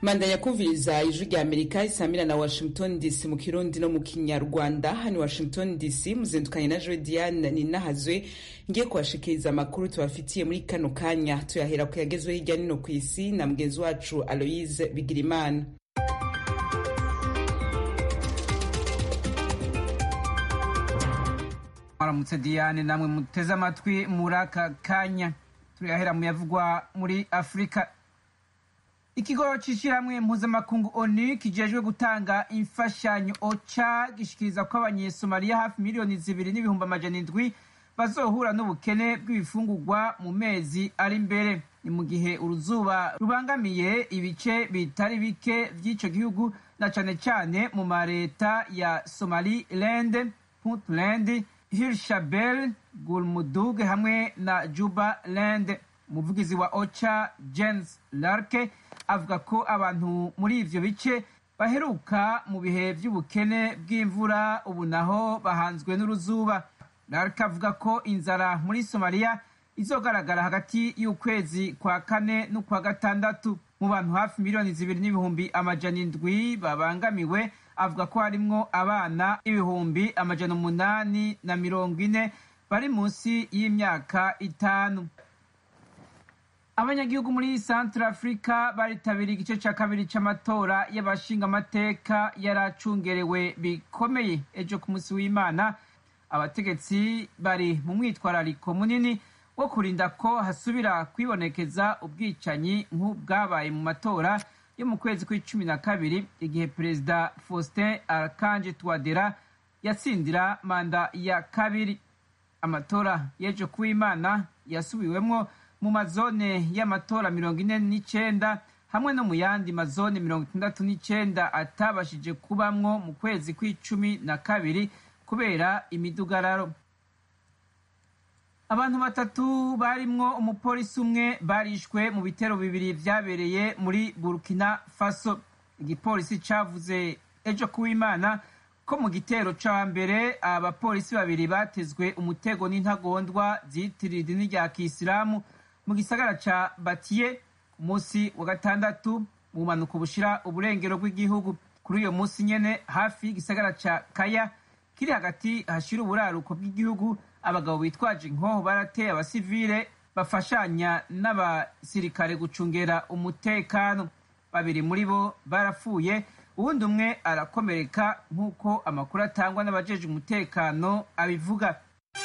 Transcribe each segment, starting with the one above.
mandanya kumviriza ijwi rya amerika isamira na washington dc mu kirundi no mu kinyarwanda hano washington dc muzindukanye na joe diane ninahazwe ngiye kubashikiriza amakuru tubafitiye muri kano kanya tuyahera ku yagezweho hirya nino ku isi na mugenzi wacu aloise bigirimana mwaramutse diane namwe muteze amatwi muri aka kanya turayahera mu yavugwa muri afurika ikigo c'ishirahamwe mpuzamakungu onu kijejwe gutanga imfashanyo oca gishikiriza ko abanyesomaliya hafi miliyoni zibiri n'ibihumbi amajana indwi bazohura n'ubukene bw'ibifungurwa mu mezi ari imbere ni mu gihe uruzuba rubangamiye ibice bitari bike vy'ico gihugu na cane cane mu mareta ya somaliland puntland hirshabel gulmudug hamwe na jubaland umuvugizi wa ocha james larke avuga ko abantu muri ivyo bice baheruka mu bihe vy'ubukene bw'imvura ubu naho bahanzwe n'uruzuba larke avuga ko inzara muri somaliya izogaragara hagati y'ukwezi kwa kane n'ukwa gatandatu mu bantu hafi miliyoni zibiri n'ibihumbi amajana indwi babangamiwe avuga ko harimwo abana ibihumbi amajana umunani na mirongo ine bari munsi y'imyaka itanu abanyagihugu muri centre africa baritabiriye igice ca kabiri c'amatora y'abashingamateka yaracungerewe bikomeye ejo ku munsi w'imana abategetsi bari mu mwitwarariko munini wo kurinda ko hasubira kwibonekeza ubwicanyi nk'ubwabaye mu matora yo mu kwezi kw'icumi na kabiri igihe perezida faustin arkanje twadera yatsindira manda ya kabiri amatora y'ejo kuw'imana yasubiwemwo mu mazone y'amatora mirongo ine n'icenda hamwe no mu yandi mazone mirongo itandatu n'icenda atabashije kubamwo mu kwezi kw'icumi na kabiri kubera imidugararo abantu batatu barimwo umupolisi umwe barishwe mu bitero bibiri vyabereye muri burkina faso igipolisi cavuze ejo kuw'imana ko mu gitero ca mbere abapolisi babiri batezwe umutego n'intagondwa ziyitirira idini rya kisilamu mu gisagara ca batiye ku munsi wa gatandatu mu bumanuko bushira uburengero bw'igihugu kuri uyo munsi nyene hafi y'igisagara ca kaya kiri hagati hashira uburaruko bw'igihugu abagabo bitwaje inkoho barateye abasivile bafashanya n'abasirikare gucungera umutekano babiri muri bo barapfuye uwundi umwe arakomereka nk'uko amakuru atangwa n'abajeje umutekano abivuga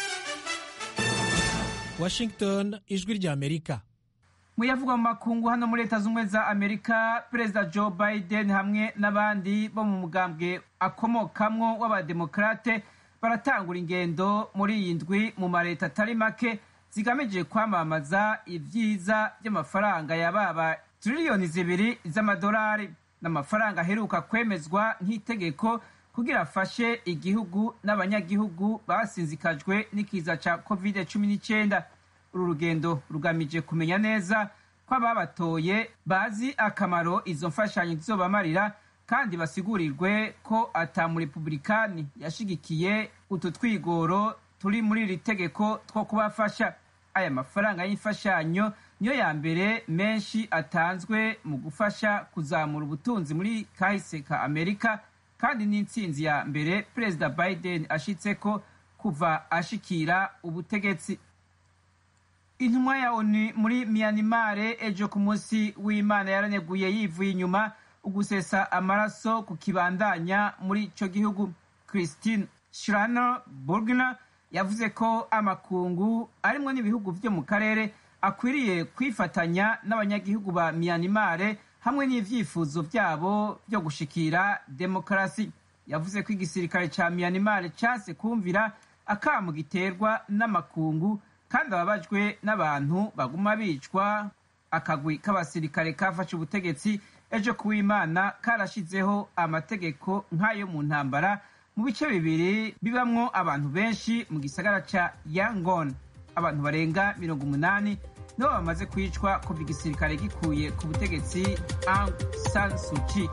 washington ijwi rya amerika muyavugwa mu makungu hano muri leta z'ubumwe za amerika perezida joe biden hamwe n'abandi bo mu mugambwe akomokamwo w'abademokrate baratangura ingendo muri iyi ndwi mu mareta atari make zigamije kwamamaza ibyiza by'amafaranga yababa tiriliyoni zibiri z'amadolari n'amafaranga aheruka kwemezwa nk'itegeko kugira afashe igihugu n'abanyagihugu basinzikajwe n'ikiza ca covid cumi n'icyenda uru rugendo rugamije kumenya neza ko ababatoye bazi akamaro izo mfashanyo zizobamarira kandi basigurirwe ko ata murepublikani yashigikiye utu twigoro turi muri iri tegeko two kubafasha aya mafaranga y'imfashanyo niyo ya mbere menshi atanzwe mu gufasha kuzamura ubutunzi muri kahise ka amerika kandi n'intsinzi ya mbere perezida biden ashitseko kuva ashikira ubutegetsi intumwa ya onu muri miyanimare ejo ku munsi w'imana yaraneguye yivuye inyuma ugusesa amaraso ku kibandanya muri ico gihugu christine schraner burgner yavuze ko amakungu arimwo n'ibihugu vyo mu karere akwiriye kwifatanya n'abanyagihugu ba miyanimare hamwe n'ivyifuzo vyabo vyo gushikira demokarasi yavuze ko igisirikare ca miyanimare case kumvira akamu giterwa n'amakungu kandi ababajwe n'abantu baguma bicwa akagwi k'abasirikare kafashe ubutegetsi ejo kuw'imana karashizeho amategeko nk'ayo mu ntambara mu bice bibiri bibamwo abantu benshi mu gisagara ca yangon abantu barenga mirongo umunani nibo bamaze kwicwa kuva igisirikare gikuye ku butegetsi Aung San Suu Kyi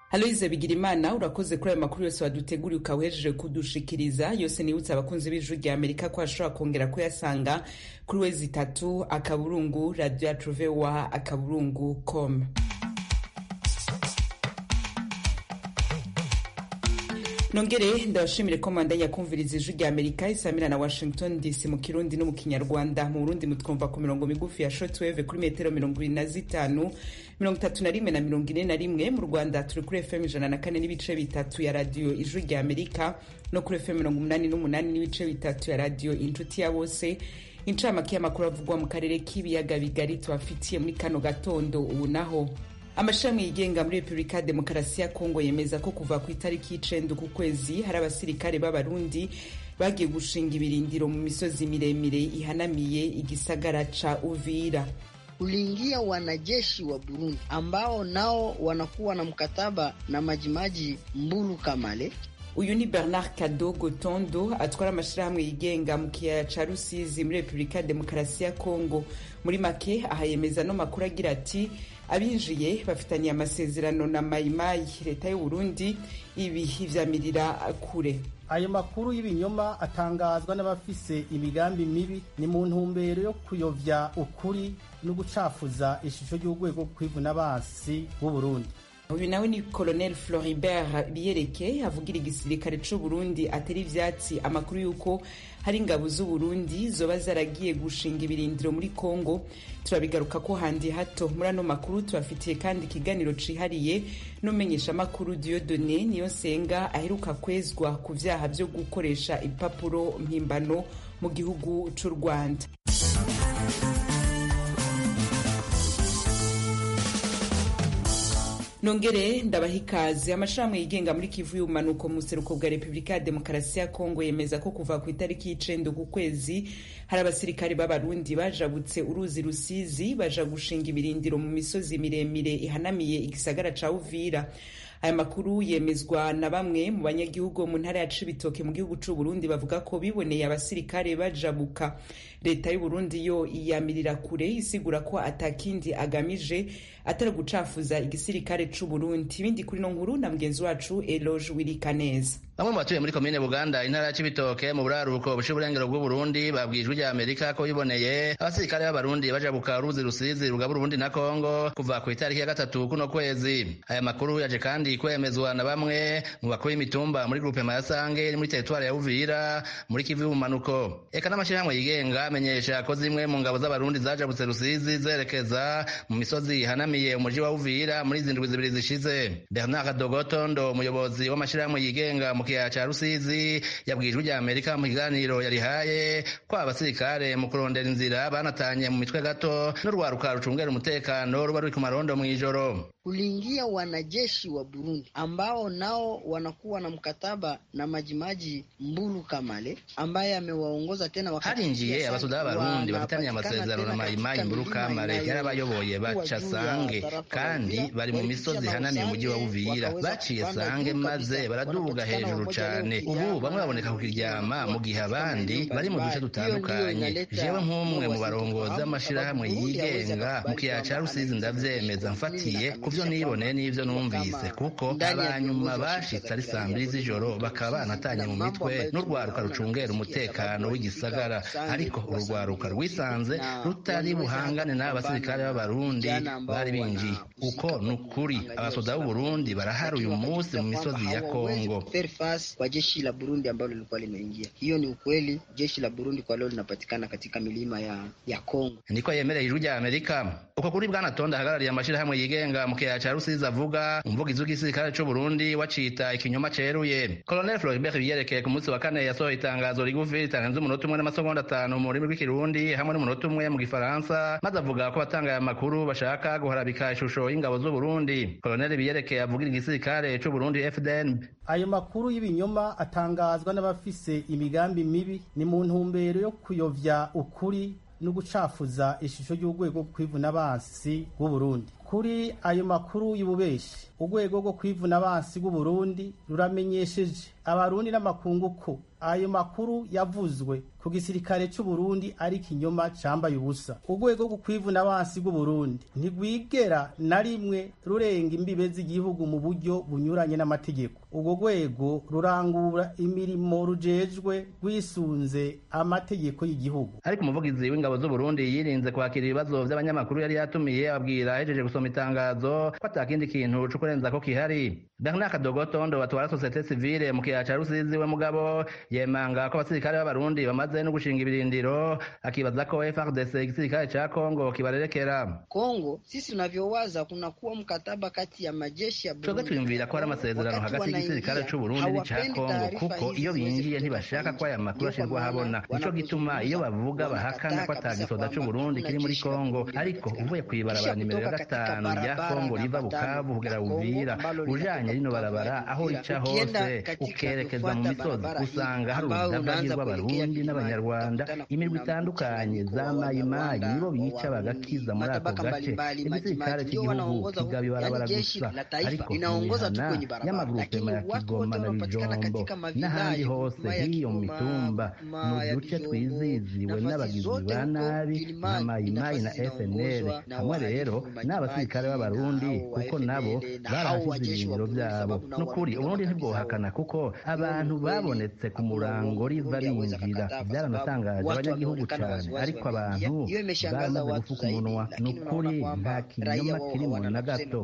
Aloise Bigirimana urakoze kuri ayo makuru yose waduteguriye ukaba uhejeje kudushikiriza yose nibutse abakunzi b'ijuru rya Amerika ko ashobora kongera kuyasanga kuri wezi itatu akaburungu radio yacu voa akaburungu com nongere ndabashimire ko mwandanya kumviriza ijwi rya amerika isamira na washington dc mu kirundi no mu kinyarwanda mu burundi mutwumva ku mirongo migufi ya shortwave kuri metero mirongo ibiri na zitanu mirongo itatu na rimwe na mirongo ine na rimwe mu rwanda turi kuri fm ijana na kane n'ibice bitatu ya radiyo ijwi rya amerika no kuri fm mirongo umunani n'umunani n'ibice bitatu ya radiyo inshuti ya bose incamake y'amakuru avugwa mu karere k'ibiyaga bigari tubafitiye muri kano gatondo ubu naho amashami yigenga muri repubulika ya demokarasi ya kongo yemeza ko kuva ku itariki y'icenda ku kwezi hari abasirikare b'abarundi bagiye gushinga ibirindiro mu misozi miremire ihanamiye igisagara ca uvira uliingia wanajeshi wa Burundi ambao nao wanakuwa na mkataba na Majimaji Mbulu Kamale. uyu ni bernard kadogo tondo atwara amashirahamwe yigenga mu kiyaya ca rusizi muri repubulika ya demokarasi ya kongo muri make aha yemeza no makuru agira ati abinjiye bafitaniye amasezerano na mayimayi leta y'u burundi ibi ivyamirira kure ayo makuru y'ibinyoma atangazwa n'abafise imigambi mibi ni mu ntumbero yo kuyovya ukuri no gucafuza ishusho ry'urwego kw'ivuna basi b'uburundi uyu nawe ni colonel floribert biyereke avugira igisirikare c'u burundi atari ivyatsi amakuru y'uko hari ingabo z'u burundi zoba zaragiye gushinga ibirindiro muri congo turabigaruka ko handi hato muri ano makuru tubafitiye kandi ikiganiro cihariye n'umenyesha amakuru diodone niyo nsenga aheruka kwezwa ku vyaha vyo gukoresha ibipapuro mpimbano mu gihugu c'u rwanda nongere ndabaha ikaze amashirahamwe yigenga muri kivu y'ubumanuko mu buseruko bwa repubulika ya demokarasi ya kongo yemeza ko kuva ku itariki y'icenda ku kwezi hari abasirikare b'abarundi bajabutse uruzi rusizi baja gushinga ibirindiro mu misozi miremire ihanamiye igisagara ca uvira aya makuru yemezwa na bamwe mu banyagihugu mu ntara ya cibitoke mu gihugu c'u Burundi bavuga ko biboneye abasirikare bajabuka leta y'u Burundi yo iyamirira kure isigura ko atakindi agamije atari gucafuza igisirikare c'u Burundi ibindi kuri no nkuru na mugenzi wacu Eloge Wirikaneza bamwe mu batuye muri komine buganda intara ya cibitoke mu buraruko bushe uburengero bw'uburundi babwijwe rya amerika ko biboneye abasirikare b'abarundi bajabuka uruzi rusizi rugabura uburundi na kongo kuva ku itariki ya gatatu kuno kwezi aya makuru yaje kandi kwemezwa na bamwe mu bakuru y'imitumba muri grupe mayasange iri muri teritwari ya uvira muri kivu y'ubumanuko eka n'amashyirahamwe yigenga amenyesha ko zimwe mu ngabo z'abarundi zajabutse rusizi zerekeza mu misozi ihanamiye umuji wa uvira muri izi ndwi zibiri zishize bernard dogotondo umuyobozi w'amashyirahamwe yigenga mu kiyaya ca rusizi yabwijwe rya amerika mu kiganiro yarihaye ko abasirikare mu kurondera inzira banatanye mu mitwe gato n'urwaruka rucungera umutekano ruba ruri ku marondo mw'ijoro uliingia wanajeshi wa Burundi ambao nao wanakuwa na mkataba na Majimaji Mbulu Kamale ambaye amewaongoza tena harinjiye abasoda b'abarundi bafitaniye amasezerano na Majimaji Mbulu Kamale yarabayoboye baca sange kandi bari mu misozi ihanamiye umujyi wa Uvira baciye sange maze baraduga hejuru cane ubu bamwe baboneka ku kiryama mu gihe abandi bari mu duce dutandukanye jewe nk'umwe mu barongozi b'amashirahamwe yigenga mu kiyaya ca Rusizi ndavyemeza mfatiye ivyo niboneye n'ivyo numvise kuko abanyuma bashitse ari saa mbiri z'ijoro bakaba banatanye mu mitwe n'urwaruka rucungera umutekano w'igisagara ariko urugwaruka rwisanze rutari buhangane n'abasirikare b'abarundi bari binjiye uko ni ukuri abasoda b'uburundi barahari uyu munsi mu misozi ya kongo kwa jeshi la Burundi ambalo lilikuwa limeingia. Hiyo ni ukweli, jeshi la Burundi kwa leo linapatikana katika milima ya ya Kongo. niko yemereye ijwi rya amerika uko kuri bwana tonda ahagarariye amashirahamwe yigenga mu kiyaya ca rusizi avuga umuvugizi w'igisirikare c'u burundi wacita ikinyoma ceruye colonel floribert biyerekeye ku munsi wa kane yasohoye itangazo rigufi ritarenze umunota umwe n'amasegonda atanu mu rurimi rw'ikirundi hamwe n'umunota umwe mu gifaransa maze avuga ko abatanga aya makuru bashaka guharabika ishusho y'ingabo z'u burundi colonel biyerekeye avugira igisirikare c'u burundi fdn ayo makuru y'ibinyoma atangazwa n'abafise imigambi mibi ni mu ntumbero yo kuyovya ukuri no gucafuza ishusho y'urwego kw'ivuna basi bw'uburundi kuri ayo makuru y'ububeshi urwego rwo kwivuna abansi bw'uburundi ruramenyesheje abarundi n'amakungu ko ayo makuru yavuzwe ku gisirikare c'u Burundi ari kinyoma cambaye ubusa urwego rwo kwivuna abansi bw'u Burundi ntigwigera na rimwe rurenga imbibe z'igihugu mu buryo bunyuranye n'amategeko urwo rwego rurangura imirimo rujejwe rwisunze amategeko y'igihugu ariko umuvugizi w'ingabo z'u Burundi yirinze kwakira ibibazo vy'abanyamakuru yari yatumiye abwira ahejeje gusoma itangazo ko atakindi kintu co kurenza ko kihari Bernard Kadogotondo batwara societe civile mu kiyaya ca Rusizi we mugabo yemanga ko abasirikare b'abarundi bamaze no gushinga ibirindiro akibaza ko FARDC igisirikare ca Kongo kibarerekera Kongo sisi tunavyowaza kuna kuwa mkataba kati ya majeshi ya Burundi twebwe twiyumvira ko hari amasezerano hagati y'igisirikare c'u Burundi n'ica Kongo kuko iyo binjiye ntibashaka ko aya makuru ashirwa habona nico gituma iyo bavuga bahakana ko atagisoda c'u Burundi kiri muri Kongo ariko uvuye kw'ibarabara nimero ya gatanu rya Kongo riva Bukavu kugera Uvira ujanye rino barabara aho rica hose ukerekeza mu misozi usanga hari urudavagi rw'abarundi n'abanyarwanda imirwi itandukanye za mayimayi nibo bica bagakiza muri ako gace igisirikare cy'igihugu kigaba ibarabara gusa ariko imihana y'amagurupema ya kigoma na bijombo n'ahandi hose hiyo mu mitumba mu duce twiziziwe n'abagizi ba nabi nka mayimayi na fnl hamwe rero n'abasirikare b'abarundi kuko nabo barahasize ibirindiro byabo n'ukuri uburundi ntibwohakana kuko abantu babonetse ku murango riva binjira byaranatangaje abanyagihugu cyane ariko abantu baramaze gufuka umunwa ni ukuri nta kinyoma kirimo na gato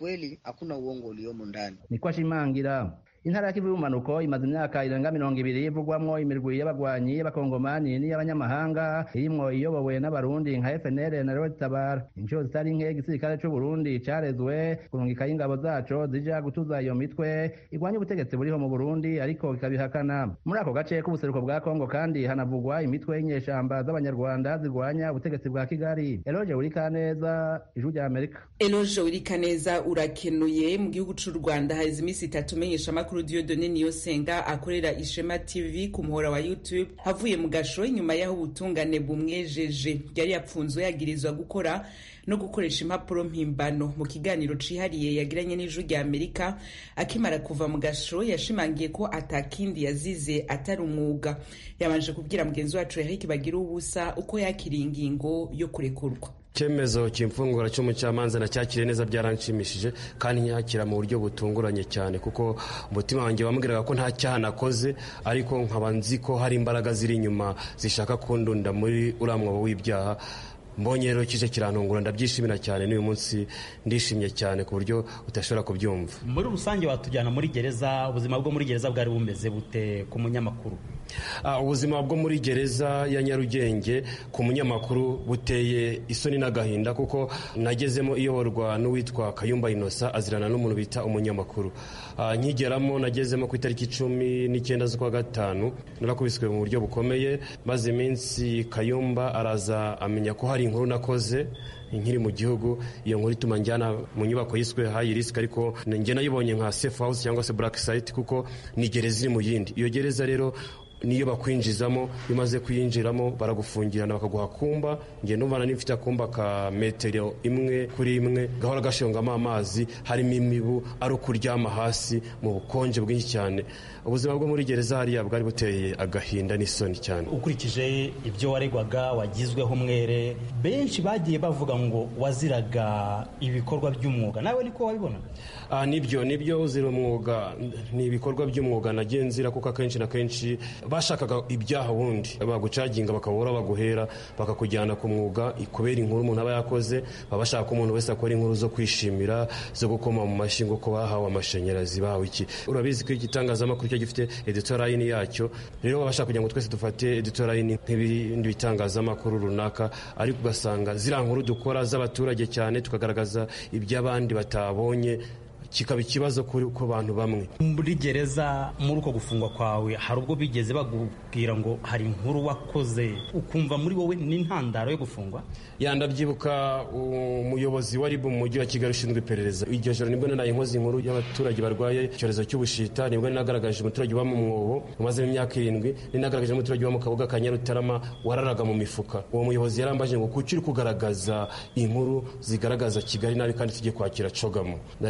niko ashimangira intara ya kivu y'ubumanuko imaze imyaka irenga mirongo ibiri ivugwamwo imirwi y'abagwanyi y'abakongomani n'iy'abanyamahanga irimwo iyobowe n'abarundi nka fnl na rod tabara inshuro zitari nke igisirikare c'uburundi carezwe kurungika y'ingabo zaco zija gutuza iyo mitwe igwanya ubutegetsi buriho mu burundi ariko ikabihakana muri ako gace k'ubuseruko bwa kongo kandi hanavugwa imitwe y'inyeshamba z'abanyarwanda zirwanya ubutegetsi bwa kigali eloge wurikaneza ijwi rya amerika eloge wurikaneza urakenuye mu gihugu c'u rwanda haheze iminsi itatu umenyesha amakuru Dieudonne Niyosenga akorera Ishema TV ku muhora wa YouTube havuye mu gasho inyuma y'aho ubutungane bumwejeje yari yapfunzwe yagirizwa gukora no gukoresha impapuro mpimbano mu kiganiro cihariye yagiranye n'ijwi rya Amerika akimara kuva mu gasho yashimangiye ko atakindi yazize atari umwuga yabanje kubwira mugenzi wacu Eric Bagira ubusa uko yakiriye ingingo yo kurekurwa icyemezo cy'imfungura cy'umucamanza nacyakiriye neza byaranshimishije kandi nyakira mu buryo butunguranye cyane kuko umutima wanjye wambwiraga ko nta cyaha nakoze ariko nkaba nzi ko hari imbaraga ziri inyuma zishaka kundunda muri uriya mwobo w'ibyaha mbonye rero kije kirantungura ndabyishimira cyane n'uyu munsi ndishimye cyane ku buryo udashobora kubyumva muri rusange watujyana muri gereza ubuzima bwo muri gereza bwari bumeze bute ku munyamakuru ubuzima bwo muri gereza ya nyarugenge ku munyamakuru buteye isoni n'agahinda kuko nagezemo iyoborwa n'uwitwa kayumba inosa azirana n'umuntu bita umunyamakuru nkigeramo nagezemo ku itariki cumi n'icyenda z'ukwa gatanu narakubiswe mu buryo bukomeye maze iminsi kayumba araza amenya ko hari inkuru nakoze nkiri mu gihugu iyo nkuru ituma njyana mu nyubako yiswe hayi risiki ariko njye nayibonye nka safe house cyangwa se black site kuko ni gereza iri mu yindi iyo gereza rero niyo bakwinjizamo iyo umaze kuyinjiramo baragufungirana bakaguha kumba njye numva nari mfite akumba ka metero imwe kuri imwe gahora gashongamo amazi harimo imibu ari ukuryama hasi mu bukonje bwinshi cyane ubuzima bwo muri gereza hariya bwari buteye agahinda n'isoni cyane ukurikije ibyo waregwaga wagizweho umwere benshi bagiye bavuga ngo waziraga ibikorwa by'umwuga nawe niko wabibonaga nibyo nibyo uzira umwuga ni ibikorwa by'umwuga nagiye nzira kuko akenshi na kenshi bashakaga ibyaha wundi bagucaginga bakabura baguhera bakakujyana ku mwuga kubera inkuru umuntu aba yakoze baba bashaka ko umuntu wese akora inkuru zo kwishimira zo gukoma mu mashyi ngo ko bahawe amashanyarazi bahawe iki urabizi ko igitangazamakuru cyo gifite editorayini yacyo rero baba bashaka kugira ngo twese dufate editorayini nk'ibindi bitangazamakuru runaka ariko ugasanga ziriya nkuru dukora z'abaturage cyane tukagaragaza iby'abandi batabonye kikaba ikibazo ku bantu bamwe muri gereza muri uko gufungwa kwawe hari ubwo bigeze bagubwira ngo hari inkuru wakoze ukumva muri wowe n'intandaro yo gufungwa yandabyibuka umuyobozi wa ribu mu mujyi wa kigali ushinzwe iperereza iryo joro nibwo nanaye inkozi inkuru y'abaturage barwaye icyorezo cy'ubushita nibwo ninagaragaje umuturage uba mu mwobo umazemo imyaka irindwi ninagaragaje umuturage uba mu kabuga ka nyarutarama wararaga mu mifuka uwo muyobozi yarambaje ngo kuki uri kugaragaza inkuru zigaragaza kigali nabi kandi tujye kwakira cogamo ndagiye kabonye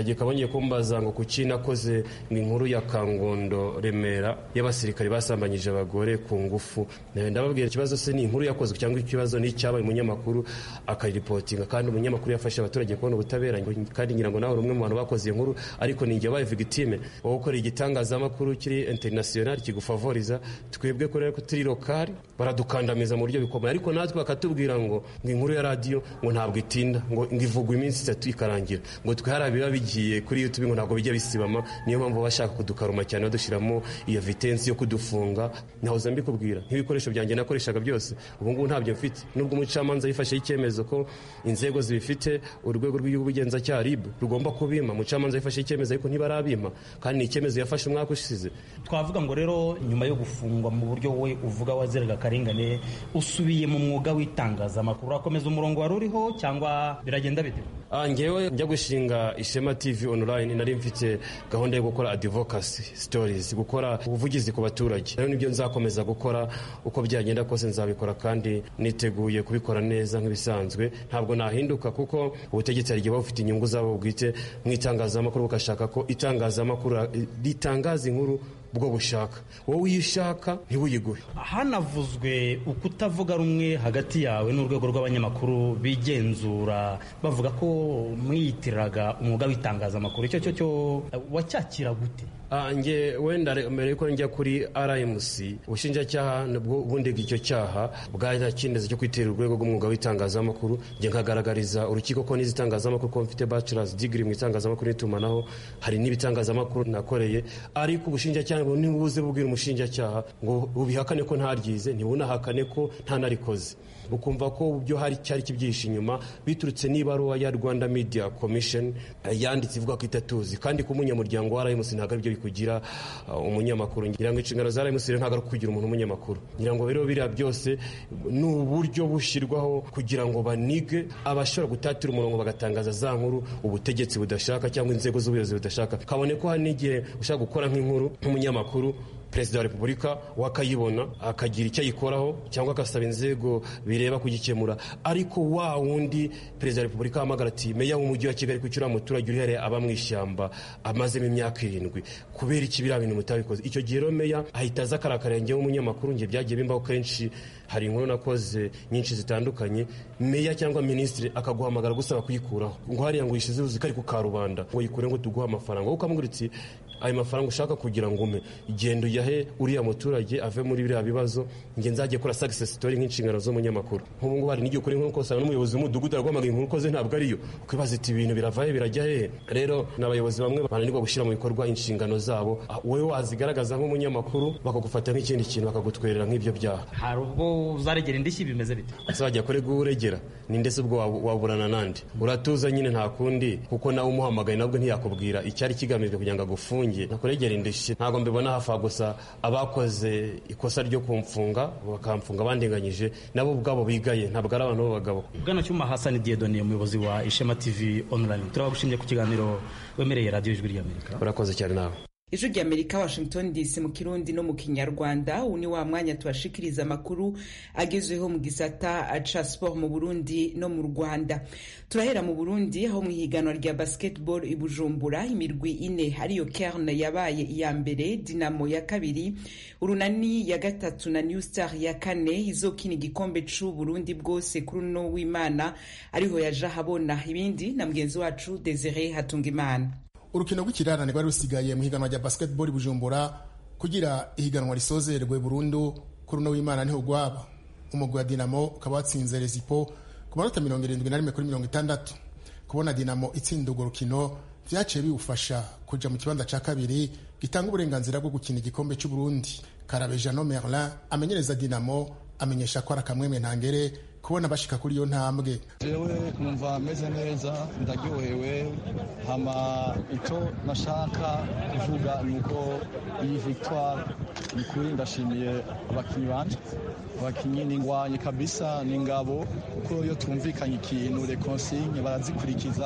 kumbaza ngo kuki nakoze inkuru ya kangondo remera y'abasirikare basambanyije abagore ku ngufu ndababwira ikibazo se ni inkuru yakozwe cyangwa ikibazo ni icyabaye umunyamakuru akayiripotinga kandi umunyamakuru yafashe abaturage kubona ubutabera kandi ngira ngo nawe uri umwe mu bantu bakoze iyo nkuru ariko ni njye wabaye victime wowe ukorera igitangazamakuru kiri international kigufavoriza twebwe kubera ko turi lokali baradukandamiza mu buryo bikomeye ariko natwe bakatubwira ngo ngo inkuru ya radiyo ngo ntabwo itinda ngo ivugwa iminsi itatu ikarangira ngo twe hari biba bigiye kuri youtube ngo ntabwo bijya bisibama niyo mpamvu bashaka kudukaruma cyane badushyiramo iyo vitensi yo kudufunga ntahoza mbikubwira nk'ibikoresho byanjye nakoreshaga byose ubu ngubu ntabyo mfite nubwo umucamanza yifashe icyemezo ko inzego zibifite urwego rw'igihugu bugenzacyaha rib rugomba kubima umucamanza yifashe icyemezo ariko ntibarabima kandi ni icyemezo yafashe umwaka ushize twavuga ngo rero nyuma yo gufungwa mu buryo we uvuga waziraga akarengane usubiye mu mwuga w'itangazamakuru urakomeza umurongo wari uriho cyangwa biragenda bite ngewe njya gushinga ishema tv online nari mfite gahunda yo gukora advocacy stories gukora ubuvugizi ku baturage rero nibyo nzakomeza gukora uko byagenda kose nzabikora kandi niteguye kubikora neza nk'ibisanzwe ntabwo nahinduka kuko ubutegetsi hari igihe buba bufite inyungu zabo bwite mu itangazamakuru bugashaka ko itangazamakuru ritangaza inkuru bwo bushaka wowe uyishaka ntiwuyiguhe hanavuzwe ukutavuga rumwe hagati yawe n'urwego rw'abanyamakuru bigenzura bavuga ko mwiyitiriraga umwuga w'itangazamakuru icyo cyo cyo wacyakira gute nge wenda mbere yuko njya kuri rmc ubushinjacyaha nabwo ubundi icyo cyaha bwarakineze cyo kwitera urwego rw'umwuga w'itangazamakuru njye nkagaragariza urukiko ko n'izi itangazamakuru ko mfite bachelors degree mu itangazamakuru n'itumanaho hari n'ibitangazamakuru nakoreye ariko ubushinjacyaha ntibuze bubwira umushinjacyaha ngo ubihakane ko ntaryize ntibunahakane ko ntanarikoze ukumva ko byo hari cyari kibyihishe inyuma biturutse n'ibaruwa ya rwanda media commission yanditse ivuga ko itatuzi kandi ku munyamuryango wa rmc ntabwo aribyo bikugira umunyamakuru ngira ngo inshingano za rmc ntabwo ari kugira umuntu umunyamakuru ngira ngo rero biriya byose ni uburyo bushyirwaho kugira ngo banige abashobora gutatira umurongo bagatangaza za nkuru ubutegetsi budashaka cyangwa inzego z'ubuyobozi budashaka kabone ko hari n'igihe ushaka gukora nk'inkuru nk'umunyamakuru perezida wa repubulika wakayibona akagira icyo ayikoraho cyangwa agasaba inzego bireba kugikemura ariko wa wundi perezida wa repubulika ahamagara ati meya w'umujyi wa kigali kucyura umuturage uri hariya aba mu ishyamba amazemo imyaka irindwi kubera iki biriya bintu mutabikoze icyo gihe rero meya ahita aza akarakarengeho umunyamakuru njye byagiye bimbaho kenshi hari inkuru nakoze nyinshi zitandukanye meya cyangwa minisitiri akaguhamagara gusaba kuyikuraho ngo hariya ngo uyishyize uzi ko ari ku karubanda ngo yikure ngo tuguhe amafaranga wowe ukamubwira uti ayo mafaranga ushaka kugira ngo ume genda uyahe uriya muturage ave muri biriya bibazo njye nzajye kora success story nk'inshingano z'umunyamakuru nk'ubu ngubu hari n'igihe ukora inkuru ukosanga n'umuyobozi w'umudugudu araguhamagara inkuru ukoze ntabwo ariyo ukibaza iti ibintu birava he birajya hehe rero ni abayobozi bamwe bananirwa gushyira mu bikorwa inshingano zabo wowe wazigaragaza nk'umunyamakuru bakagufata nk'ikindi kintu bakagutwerera nk'ibyo byaha hari ubwo uzaregera indishyi bimeze bite azajya kure uregera ni ndetse ubwo waburana nandi uratuza nyine nta kundi kuko nawe umuhamagaye nabwo ntiyakubwira icyari kigamijwe kugira ngo agufunge nakuregera indishyi ntabwo mbibona hafa gusa abakoze ikosa ryo kumfunga bakamfunga bandinganyije nabo ubwabo bigaye ntabwo ari abantu b'abagabo bwana cyuma hasani diedoni umuyobozi wa ishema tv online turabagushimye ku kiganiro wemereye radiyo ijwi ry'amerika urakoze cyane nawe ijwi ry'amerika washington dc mu kirundi no mu kinyarwanda ubu ni wa mwanya tubashikiriza amakuru agezweho mu gisata ca sport mu burundi no mu rwanda turahera mu burundi aho mu ihiganwa rya basketball i bujumbura imirwi ine ariyo kern yabaye iya mbere dinamo ya kabiri urunani ya gatatu na new star ya kane izokina igikombe c'u burundi bwose kuri uno w'imana ariho yaja habona ibindi na mugenzi wacu desire hatungimana urukino rw'ikirarane rwari rusigaye mu higanwa rya basketball bujumbura kugira ihiganwa risozerwe burundu kuri uno w'imana niho rwaba umugwi wa dinamo ukaba watsinze rezipo ku manota mirongo irindwi na rimwe kuri mirongo itandatu kubona dinamo itsinda urwo rukino vyaciye biwufasha kuja mu kibanza ca kabiri gitanga uburenganzira bwo gukina igikombe c'uburundi karabe jano merlin amenyereza dinamo amenyesha ko ari akamwemwe ntangere kubona bashika kuri iyo ntambwe jewe numva meze neza ndaryohewe hama icyo nashaka kuvuga ni uko iyi victoire ni kuri ndashimiye abakinnyi banje abakinnyi ni ingwanye kabisa ni ingabo kuko iyo twumvikanye ikintu reconsigne barazikurikiza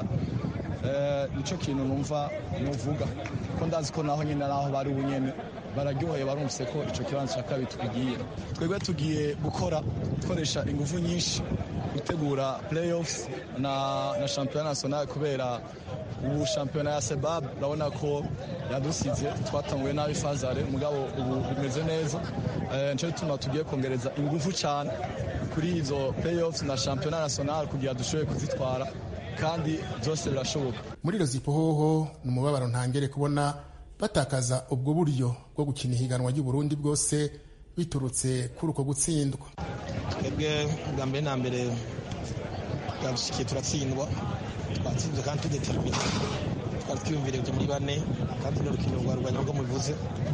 nicyo kintu numva nuvuga ko ndazi ko naho nyine naho bari ubunyene bararyoheye barumvise ko icyo kibanza cya kabiri tugiye twebwe tugiye gukora dukoresha ingufu nyinshi gutegura playoffs na na championnat national kubera ubu shampiyona ya sebab urabona ko yadusize twatanguye nabi fazare mugabo ubu bimeze neza nicyo gituma tugiye kongereza ingufu cyane kuri izo playoffs na shampiyona national kugira dushoboye kuzitwara kandi byose birashoboka muri rozipo hoho ni umubabaro ntangere kubona batakaza ubwo buryo bwo gukina ihiganwa ry'uburundi bwose biturutse kuri uko gutsindwa twebwe bwa mbere na mbere bwadushikiye turatsindwa twatsinzwe kandi tudetermine twari twiyumvire kujya muri bane kandi ni urukino rwa rwanya rwo mubivuze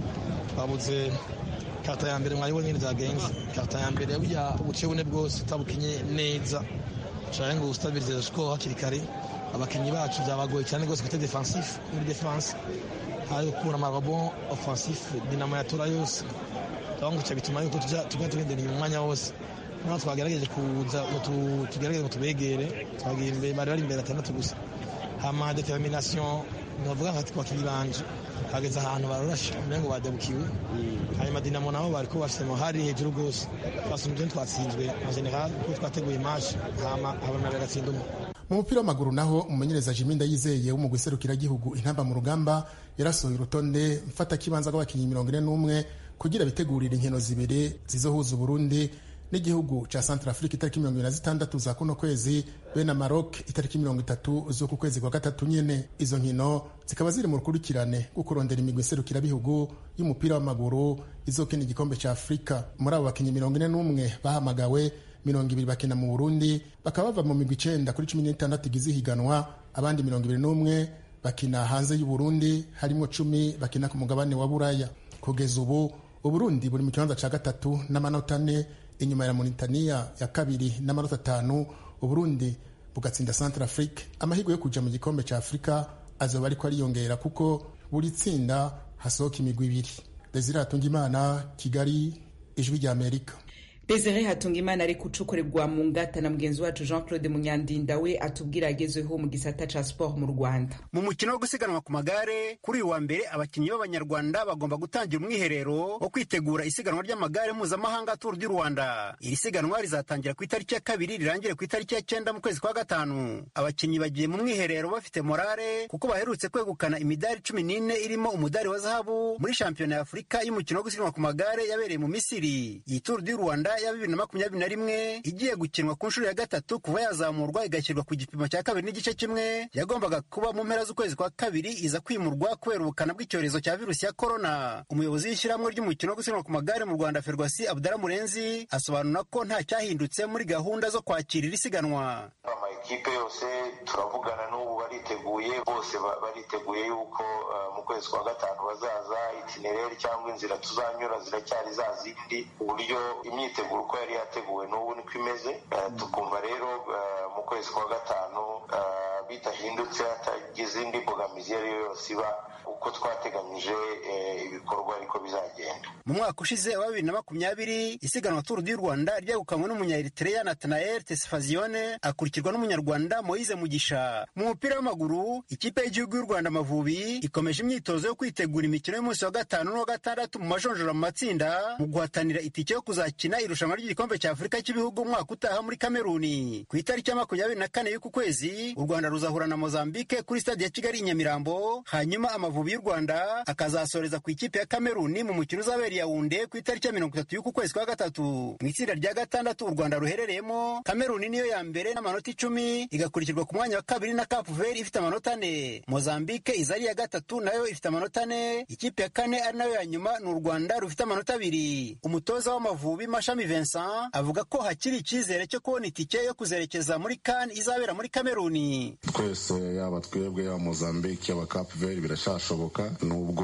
twabuze karita ya mbere mwari nyine zagenze karita ya mbere burya ubuce bune bwose utabukinye neza ushaka ngo ustabirize score hakiri kare abakinnyi bacu byabagoye cyane rwose kuri defensif muri defense hari gukura amarabo offensif dinamo yatora yose twabanguca bituma yuko tujya tugendera inyuma umwanya wose naho twagerageje kuza tugerageze ngo tubegere twagiye imbere bari bari imbere atandatu gusa hama determination navuga nka twakinnyi banje hageze ahantu barorashe umengo badabukiwe hanyuma dinamo nabo bariko bafise hari hejuru rwose twasumbye twatsinzwe en general kuko twateguye match hama habona bagatsinda umwe mu mupira w'amaguru naho umumenyereza jimi ndayizeye w'umugwi serukiragihugu intamba mu rugamba yarasohoye urutonde mfatakibanza rw'abakinnyi mirongo ine n'umwe kugira bitegurire inkino zibiri zizohuza uburundi n'igihugu ca centre afrique itariki mirongo ibiri na zitandatu za kuno kwezi be na maroc itariki mirongo itatu z'uku kwezi kwa gatatu nyene izo nkino zikaba ziri mu rukurikirane rwo kurondera imigwi iserukirabihugu y'umupira w'amaguru izokina igikombe ca afurika muri abo bakinnyi mirongo ine n'umwe bahamagawe mirongo ibiri bakina mu burundi bakaba bava mu migwi icenda kuri cumi n'itandatu igize ihiganwa abandi mirongo ibiri n'umwe bakina hanze y'uburundi harimwo cumi bakina ku mugabane wa buraya kugeza ubu uburundi buri mu kibanza ca gatatu n'amanota ane inyuma ya Mauritania ya kabiri n'amanota atanu uburundi bugatsinda centre afrique amahirwe yo kuja mu gikombe ca afurika azoba ariko ariyongera kuko buri tsinda hasohoka imigwi ibiri desire hatungimana kigali ijwi rya amerika desire hatungimana ari gucukurirwa mu ngata na mugenzi wacu jean claude munyandinda we atubwira agezweho mu gisata ca sport mu rwanda mu mukino wo gusiganwa ku magare kuri uyu wa mbere abakinnyi b'abanyarwanda bagomba gutangira umwiherero wo kwitegura isiganwa ry'amagare mpuzamahanga turu du rwanda iri siganwa rizatangira ku itariki ya kabiri rirangire ku itariki ya cyenda mu kwezi kwa gatanu abakinnyi bagiye mu mwiherero bafite morale kuko baherutse kwegukana imidari cumi n'ine irimo umudari wa zahabu muri shampiyona ya afurika y'umukino wo gusiganwa ku magare yabereye mu misiri iyi turu du rwanda ya bibiri na makumyabiri na rimwe igiye gukinwa ku nshuro ya gatatu kuva yazamurwa igashyirwa ku gipimo cya kabiri n'igice kimwe yagombaga kuba mu mpera z'ukwezi kwa kabiri iza kwimurwa kubera ubukana bw'icyorezo cya virusi ya korona umuyobozi w'ishyirahamwe ry'umukino wo gusiganwa ku magare mu rwanda ferwasi abudara murenzi asobanura ko nta cyahindutse muri gahunda zo kwakira iri siganwa amakipe yose turavugana n'ubu bariteguye bose bariteguye yuko mu kwezi kwa gatanu bazaza itinereri cyangwa inzira tuzanyura ziracyari za zindi uburyo imyiteguro uko yari yateguwe n'ubu niko imeze tukumva rero mu kwezi kwa gatanu bitahindutse hatagize indi mbogamizi iyo ari yo yose iba uko twateganyije ibikorwa ariko bizagenda mu mwaka ushize wa bibiri na makumyabiri isiganwa turu du rwanda ryegukanywe n'umunya-eritrea natanael tesfazione akurikirwa n'umunyarwanda moise mugisha mu mupira w'amaguru ikipe y'igihugu y'u rwanda amavubi ikomeje imyitozo yo kwitegura imikino y'umunsi wa gatanu n'uwa gatandatu mu majonjora mu matsinda mu guhatanira itike yo kuzakina irushanwa ry'igikombe cya afurika cy'ibihugu umwaka utaha muri kameruni ku itariki ya makumyabiri na kane y'uku kwezi u rwanda ruzahura na mozambique kuri stade ya kigali i nyamirambo hanyuma amavubi y'u rwanda akazasoreza ku ikipe ya kameruni mu mukino uzabera yawunde ku itariki ya mirongo itatu y'uku kwezi kwa gatatu mu itsinda rya gatandatu u rwanda ruherereyemo kameruni niyo ya mbere n'amanota icumi igakurikirwa ku mwanya wa kabiri na cape vert ifite amanota ane mozambique iza ari iya gatatu nayo ifite amanota ane ikipe ya kane ari nayo ya nyuma ni u rwanda rufite amanota abiri umutoza w'amavubi mashami vincent avuga ko hakiri icyizere cyo kubona itike yo kuzerekeza muri kan izabera muri kameruni twese yaba twebwe yaba mozambique yaba cape vert birashashoboka nubwo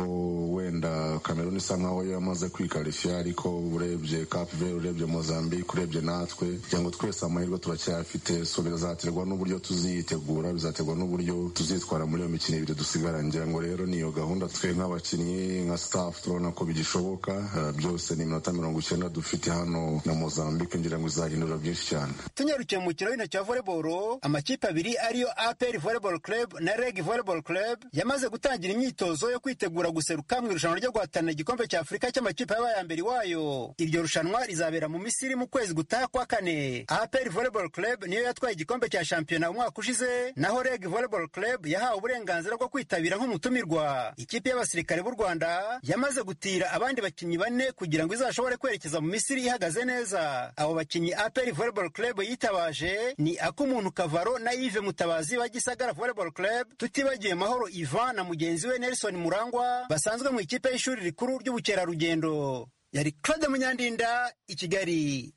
wenda kameruni isa nkaho yamaze kwikarifiya ariko urebye cape vert urebye mozambique urebye natwe kugira ngo twese amahirwe turacyayafite so bizaterwa n'uburyo tuziyitegura bizaterwa n'uburyo tuzitwara muri iyo mikino ibiri dusigara ngira ngo rero niyo gahunda twe nk'abakinnyi nka staff turabona ko bigishoboka uh, byose ni iminota mirongo icyenda dufite hano na mozambique ngira ngo izahindura byinshi cyane tunyarukiye mu mukino w'intoki wa volleyball amakipe abiri ariyo apr volleyball club na reg volleyball club yamaze gutangira imyitozo myitozo yo kwitegura guseruka mu irushanwa ryo guhatanira igikombe cya afurika cy'amakipe yabaye aya mbere iwayo iryo rushanwa rizabera mu misiri mu kwezi gutaha kwa kane apr volleyball club niyo yatwaye igikombe cya shampiyona umwaka ushize naho reg volleyball club yahawe uburenganzira bwo kwitabira nk'umutumirwa ikipe y'abasirikare b'u rwanda yamaze gutira abandi bakinnyi bane kugira ngo izashobore kwerekeza mu misiri ihagaze neza abo bakinnyi apr volleyball club yitabaje ni ak'umuntu kavaro na yves mutabazi wa gisagara volleyball club tutibagiwe mahoro ivan na mugenzi we nelson murangwa basanzwe mu ikipe y'ishuri rikuru ry'ubukerarugendo yari claude munyandinda i kigali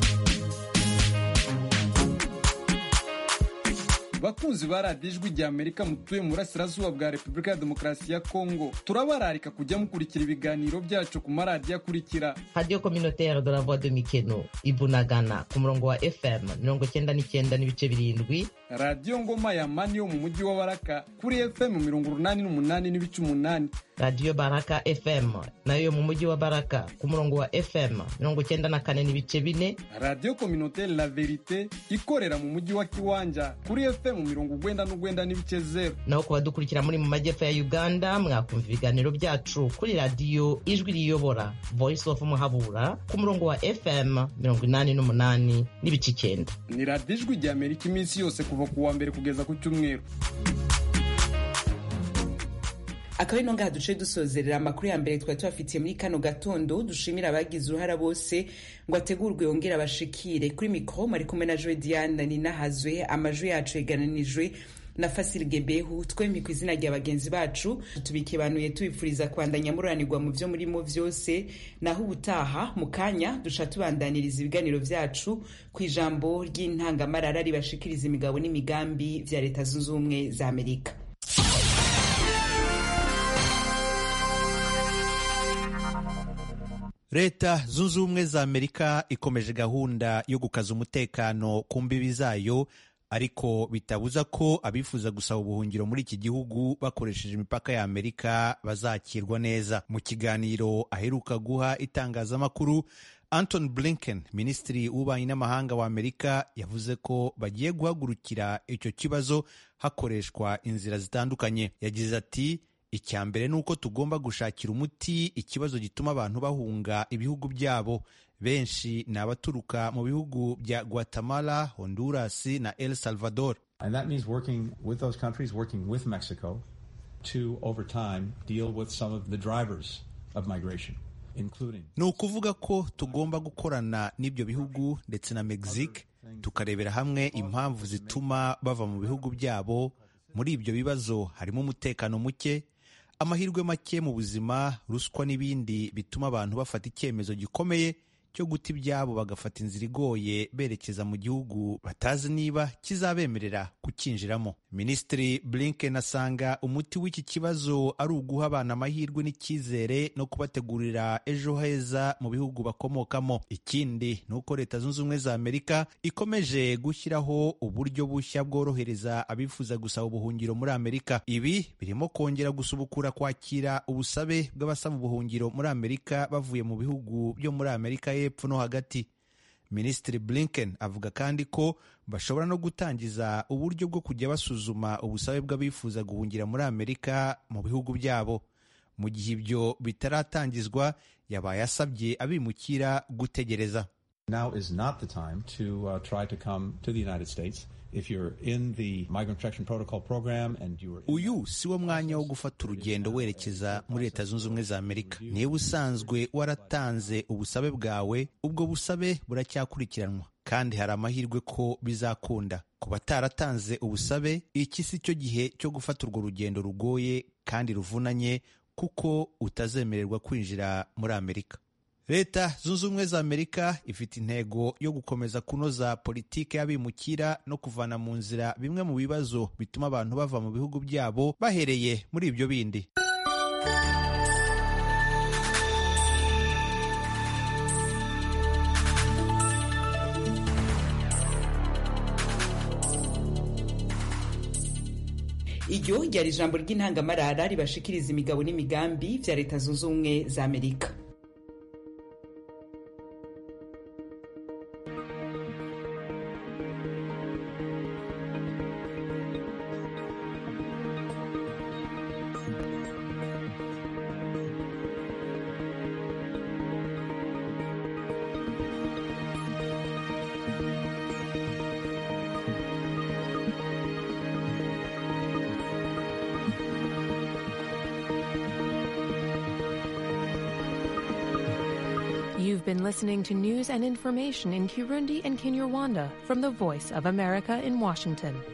bakunzi ba radiyo ijwi rya amerika mutuye mu burasirazuba bwa repubulika ya demokarasi ya kongo turabararika kujya mukurikira ibiganiro byacu ku maradiyo akurikira radiyo kominotere de la voix de mikeno ibunagana ku murongo wa fm mirongo cyenda n'icyenda n'ibice birindwi radiyo ngoma ya mani yo mu mujyi wa baraka kuri fm mirongo urunani n'umunani n'ibice umunani radiyo baraka fm nayo mu mujyi wa baraka ku murongo wa fm mirongo cyenda na kane n'ibice bine radiyo kominotere la verite ikorera mu mujyi wa kiwanja kuri fm mirongo ugwenda n'ugwenda n'ibice zeru naho ku badukurikira muri mu majyepfo ya uganda mwakumva ibiganiro byacu kuri radiyo ijwi riyobora voice of muhabura ku murongo wa fm mirongo inani n'umunani n'ibice icyenda ni radiyo ijwi rya amerika iminsi yose kuva ku wa mbere kugeza ku cyumweru akaba ari ngaha duce dusozerera amakuru ya mbere twari tubafitiye muri kano gatondo dushimira abagize uruhara bose ngo ategurwe yongere abashikire kuri mikoro mwari kumwe na joe diane ninahazwe amajwi yacu yegananijwe na Fasil Gebehu twembi ku izina rya bagenzi bacu tubikebanuye tubifuriza kwandanya muranirwa mu byo murimo byose naho ubutaha mu kanya dusha tubandaniriza ibiganiro byacu ku ijambo ry'intangamarara ribashikiriza imigabo n'imigambi vya leta zunze ubumwe za Amerika leta zunze ubumwe za amerika ikomeje gahunda yo gukaza umutekano ku mbibi zayo ariko bitabuza ko abifuza gusaba ubuhungiro muri iki gihugu bakoresheje imipaka ya amerika bazakirwa neza mu kiganiro aheruka guha itangazamakuru anton blinken minisitiri w'ububanyi n'amahanga wa amerika yavuze ko bagiye guhagurukira icyo kibazo hakoreshwa inzira zitandukanye yagize ati icya mbere ni uko tugomba gushakira umuti ikibazo gituma abantu bahunga ibihugu byabo benshi ni abaturuka mu bihugu bya guatemala honduras na el salvador And that means working with those countries, working with Mexico to, over time, deal with some of the drivers of migration, including. ni ukuvuga ko tugomba gukorana n'ibyo bihugu ndetse na mexique tukarebera hamwe impamvu zituma bava mu bihugu byabo muri ibyo bibazo harimo umutekano muke amahirwe make mu buzima ruswa n'ibindi bituma abantu bafata icyemezo gikomeye cyo guta ibyabo bagafata inzira igoye berekeza mu gihugu batazi niba kizabemerera kukinjiramo minisitiri blinken asanga umuti w'iki kibazo ari uguha abana amahirwe n'icyizere no kubategurira ejo heza mu bihugu bakomokamo ikindi ni uko leta zunze ubumwe za amerika ikomeje gushyiraho uburyo bushya bworohereza abifuza gusaba ubuhungiro muri amerika ibi birimo kongera gusubukura kwakira ubusabe bw'abasaba ubuhungiro muri amerika bavuye mu bihugu byo muri amerika y'epfo no hagati minisitiri blinken avuga kandi ko bashobora no gutangiza uburyo bwo kujya basuzuma ubusabe bw'abifuza guhungira muri amerika mu bihugu byabo mu gihe ibyo bitaratangizwa yabaye asabye abimukira gutegereza Now is not the time to uh, try to come to the United States. If you're in the Migrant Protection Protocol program and you are uyu si wo mwanya wo gufata urugendo werekeza muri leta zunze ubumwe za amerika niba usanzwe waratanze ubusabe bwawe ubwo busabe buracyakurikiranwa kandi hari amahirwe ko bizakunda ku bataratanze ubusabe iki si cyo gihe cyo gufata urwo rugendo rugoye kandi ruvunanye kuko utazemererwa kwinjira muri amerika leta zunze ubumwe za amerika ifite intego yo gukomeza kunoza politiki y'abimukira no kuvana mu nzira bimwe mu bibazo bituma abantu bava mu bihugu byabo bahereye muri ibyo bindi iryo ryari ijambo ry'intangamarara ribashikiriza imigabo n'imigambi bya leta zunze ubumwe za amerika You've been listening to news and information in Kirundi and Kinyarwanda from the Voice of America in Washington.